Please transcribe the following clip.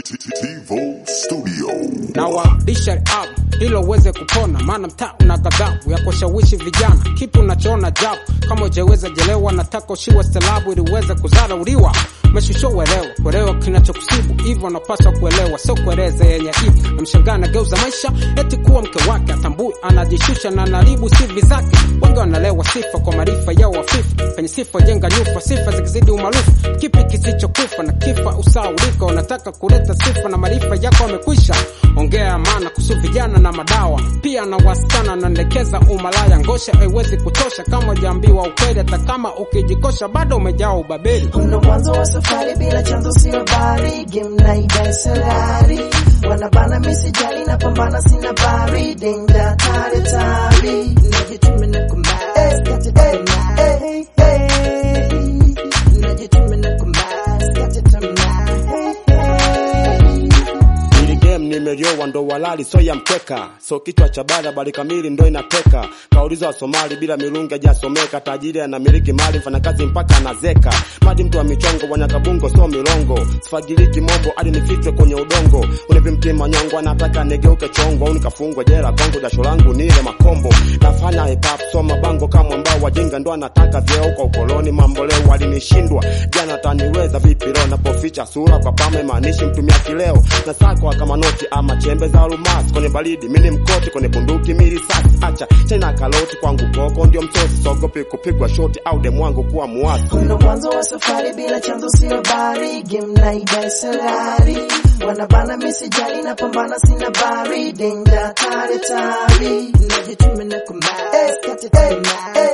Tivo Studio. na warudisha up hilo uweze kupona, maana mtaa una ghadhabu ya kushawishi vijana. Kipi unachoona jabu? Kama ujaweza jelewa, nataka ushiwe stelabu ili uweze kudharauliwa. Meshusho uelewa, uelewa kinachokusibu, hivyo unapaswa kuelewa, sio kueleza yenye ibu. Namshangaa nageuza maisha eti kuwa mke wake, atambui anajishusha na anaribu sivi zake. Wengi wanalewa sifa kwa maarifa yao wafifu, penye sifa jenga nyufa, sifa zikizidi umaarufu. Kipi kisichokufa na kifa usaulika? Unataka kuleta sifa na maarifa yako amekwisha. Ongea maana kuhusu vijana na madawa, pia na wasichana naendekeza umalaya. Ngosha haiwezi kutosha kama ujaambiwa ukweli, hata kama ukijikosha bado umejaa ubabeli. Kuna mwanzo wa safari bila chanzo sio habari, game naida salari, wanabana misijali na pambana sina bari, denga tare tari, najituma na kumbaya, skate tamaa, hey, hey, najituma na kumbaya, skate tamaa, hey, hey. Ili game nimeliowa ndo walali so ya mkeka so kichwa cha bara bali kamili ndo inateka kauliza wa Somali bila mirungi hajasomeka tajiri anamiliki mali mfanyakazi mpaka anazeka madi mtu wa michongo wanyakabungo so milongo sifagiliki mombo hadi nifichwe kwenye udongo unipi mtima nyongo anataka nigeuke chongo au nikafungwe jela kwangu jasho langu nile makombo nafanya hip hop so mabango kama ambao wajinga ndo anataka vyeo kwa ukoloni mambo leo walinishindwa jana taniweza vipi leo napoficha sura kwa pame maanishi mtumia kileo na sakwa kama noti ama chembe za almasi kwenye baridi mini mkoti kwenye bunduki mili sasi acha chena kaloti kwangu koko ndio msosi sogopi kupigwa shoti au demwangu kuwa muasi Kuna mwanzo wa safari bila chanzo sio habari, game naida salari, wanabana misijali na pambana sina bari, denga tare tari, najituma na kumbaya, skate tamaa,